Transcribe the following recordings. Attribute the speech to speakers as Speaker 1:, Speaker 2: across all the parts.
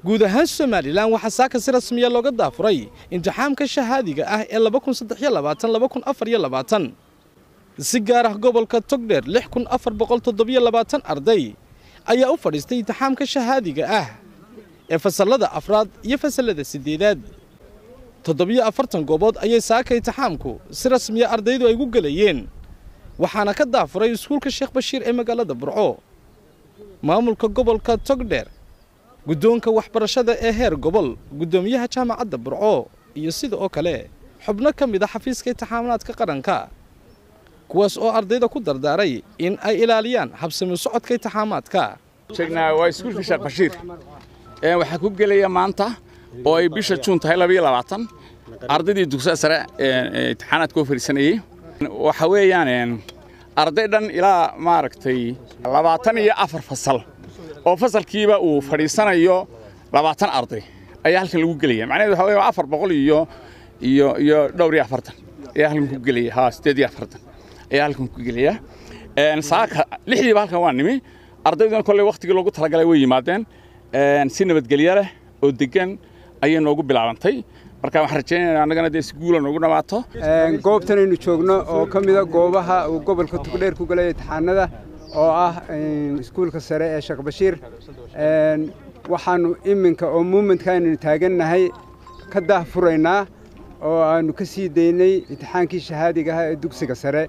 Speaker 1: guud ahaan somalilan waxaa saaka si rasmiya looga daafuray imtixaamka shahaadiga ah ee si gaar ah gobolka togdheer arday ayaa u fadhiistay imtixaamka shahaadiga ah ee fasallada afraad iyo fasallada siddeedaad toddobiyo afartan goobood ayay saaka imtixaamku si rasmiya ardaydu ay gu gelayeen waxaana ka daafuray iskuulka sheekh bashiir ee magaalada burco maamulka gobolka togdheer guddoonka waxbarashada ee heer gobol guddoomiyaha jaamacadda burco iyo sida oo kale xubno ka mid a xafiiska imtixaamaadka qaranka kuwaas oo ardayda ku dardaaray in ay ilaaliyaan habsami socodka imtixaamaadka
Speaker 2: sheegnaa waa iskuulka sheekh bashiir waxaa ku gelaya maanta oo ay bisha juun tahay labayo labaatan ardaydii dugsiga sare imtixaanaadka u fadhiisanayey waxa weeyaan arday dhan ilaa maaragtay labaatan iyo afar fasal oo fasalkiiba uu fadhiisanayo labaatan arday ayaa halkan lagu gelaya macnaheedu waxa weeye afar boqol iyo iyo iyo dhowr iyo afartan ayaa halkan ku gelaya haa siddeed iyo afartan ayaa halkan ku gelaya saaka lixdiiba halkan waa nimi ardayduna kolley wakhtigii loogu talagalay way yimaadeen si nabadgelyo leh oo degan ayay noogu bilaabantay marka waxaan rajaynaynaa annagana dee si guula noogu dhammaato
Speaker 3: goobtanaynu joogno oo ka mida goobaha uu gobolka tugdheer ku galaya imtixaanada oo ah iskuulka sare ee sheekh bashiir waxaannu iminka oo muumentka aynu taagannahay ka daahfuraynaa oo aannu ka sii daynay imtixaankii shahaadiga ahaa ee dugsiga sare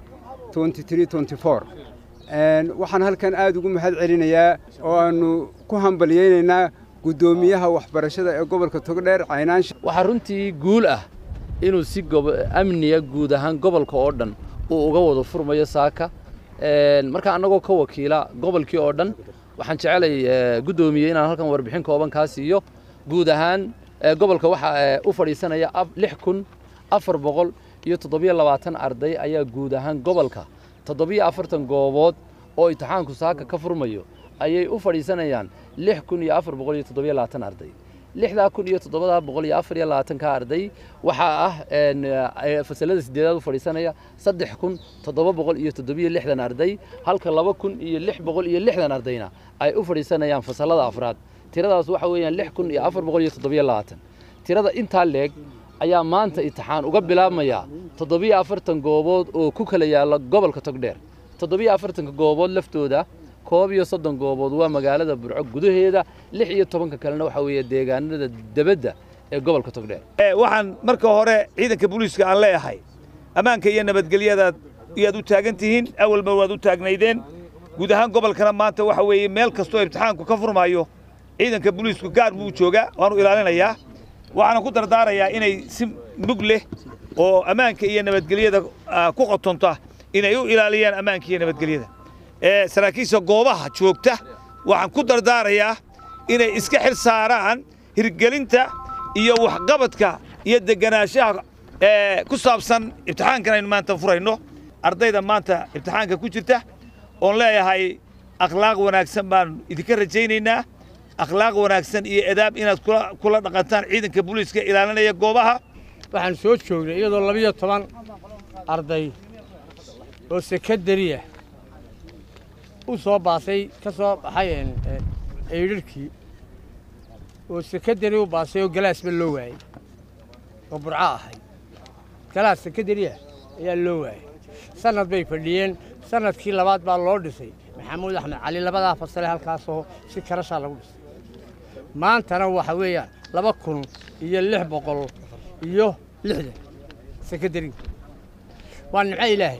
Speaker 3: waxaan halkan aad ugu mahad celinayaa oo aannu ku hambalyaynaynaa guddoomiyaha waxbarashada ee gobolka togdheer caynaansha
Speaker 4: waxaa runtii guul ah inuu si amniya guud ahaan gobolka oo dhan uu uga wada furmayo saaka marka annagoo ka wakiila gobolkii oo dhan waxaan jecelay guddoomiye inaan halkan warbixin kooban kaa siiyo guud ahaan gobolka waxaa u fadhiisanaya lix kun afar boqol iyo toddobiyo labaatan arday ayaa guud ahaan gobolka toddobiyo afartan goobood oo imtixaanku saaka ka furmayo ayay u fadhiisanayaan lix kun iyo afar boqol iyo toddobiyo labaatan arday lixdaa kun iyo toddobadaa boqol iyo afar iyo labaatanka arday waxaa ah fasalada sideedaad u fadhiisanaya saddex kun toddoba boqol iyo toddobiyo lixdan arday halka laba kun iyo lix boqol iyo lixdan ardayna ay u fadhiisanayaan fasalada afraad tiradaas waxa weeyaan lix kun iyo afar boqol iyo toddobiyo labaatan tirada intaa leeg ayaa maanta imtixaan uga bilaabmaya toddobiyo afartan goobood oo ku kala yaalla gobolka togdheer toddobiyo afartanka goobood laftooda koob iyo soddon goobood waa magaalada burco gudaheeda lix iyo tobanka kalena waxaa weeye deegaanada debadda ee gobolka togdheer
Speaker 5: waxaan marka hore ciidanka booliiska aan leeyahay ammaanka iyo nabadgelyadaad iyaad u taagan tihiin awalba waad u taagnaydeen guud ahaan gobolkana maanta waxa weeye meel kastoo imtixaanku ka furmaayo ciidanka booliisku gaar buu joogaa waanu ilaalinayaa waxaana ku dardaarayaa inay si mug leh oo ammaanka iyo nabadgelyada ku qotonta inay u ilaaliyaan ammaanka iyo nabadgelyada saraakiisha goobaha joogta waxaan ku dardaarayaa inay iska xil saaraan hirgelinta iyo waxqabadka iyo deganaanshaha ku saabsan imtixaankan aynu maanta furayno ardayda maanta imtixaanka ku jirta oon leeyahay akhlaaq wanaagsan baan idinka rajaynaynaa akhlaaq wanaagsan iyo edaab inaad kula dhaqantaan ciidanka booliiska ilaalinaya goobaha
Speaker 6: waxaan soo joognay iyadoo labiyo toban arday oo sekadariya u soo baasay ka soo baxay eydharhkii oo sekadari u baasay oo galaasba loo waayey oo burco ahay galaas sekadariya ayaa loo waayey sannad bay fadhiyeen sannadkii labaad baa loo dhisay maxamuud axmed cali labadaa fasale halkaasoo si karashaa lagu dhisay maantana waxa weeyaan laba kun iyo lix boqol iyo lixdan sekadariga waa nimco ilaahay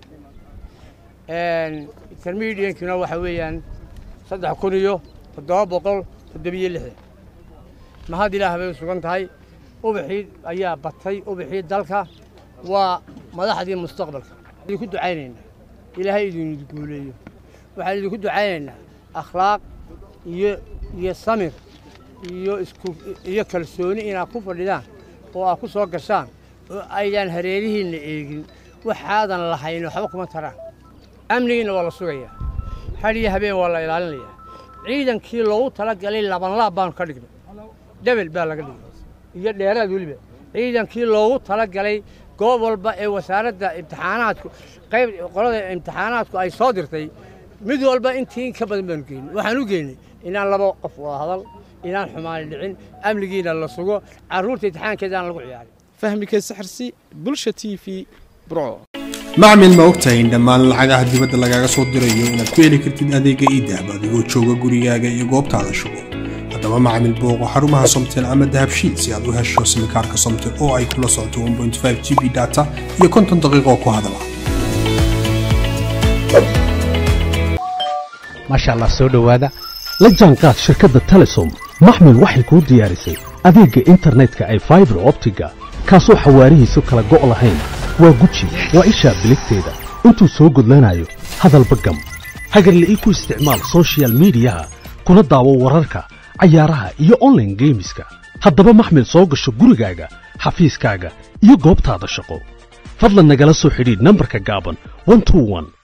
Speaker 6: intermediankina waxa weeyaan saddex kun iyo toddoba boqol toddobiyo lixdan mahad ilaah bay u sugan tahay ubaxii ayaa batay ubaxii dalka waa madaxdii mustaqbalka idinku ducaynaynaa ilaahay idin guuleeyo waxaan idinku ducaynaynaa akhlaaq iyo iyo samir iyo isku iyo kalsooni inaad ku fadhidaan oo aad ku soo gashaan oo aydaan hareerihiinna eegin waxaadan lahayn waxba kuma taraan amnigiinna waa la sugayaa hadhiyo habeen waa la ilaalinayaa ciidankii loogu tala galay labanlaab baanu ka dhignay dhebel baa laga dhigay iyo dheeraad weliba ciidankii loogu tala galay goob walba ee wasaaradda imtixaanaadku qayb qolada imtixaanaadku ay soo dirtay mid walba intii in ka badan baanu geynay waxaan u geynay inaan laba qof wada hadal inaan xumaani dhicin amnigiina la sugo carruurta imtixaankeedaan lagu ciyaarin
Speaker 1: fahmi kayse xirsi bulsha t v burco
Speaker 7: macmil ma ogtahay in dhammaan lacagaha dibadda lagaaga soo dirayo inaad ku heli kartid adeega iidahab adigoo jooga gurigaaga iyo goobtaada shugo haddaba macmil booqo xarumaha somtel ama dahabshiid si aad u hesho simikaarka somtel oo ay kula socoto 1.5 g b data iyo konton daqiiqo ku hadala
Speaker 8: maasha allah soo dhowaada la jaanqaad shirkadda telesom maxmil waxay kuu diyaarisay adeegga internetka ay faibar optiga kaasoo xawaarihiisu kala go' lahayn waa guji waa ishaa biligteeda intuu soo gudlanayo hadalba gam hagarle ii ku isticmaal sochial midiyaha kuna daawo wararka cayaaraha iyo onlaine geemiska haddaba maxmil soo gasho gurigaaga xafiiskaaga iyo goobtaada shaqo fadlan nagala soo xidhiidh nambarka gaaban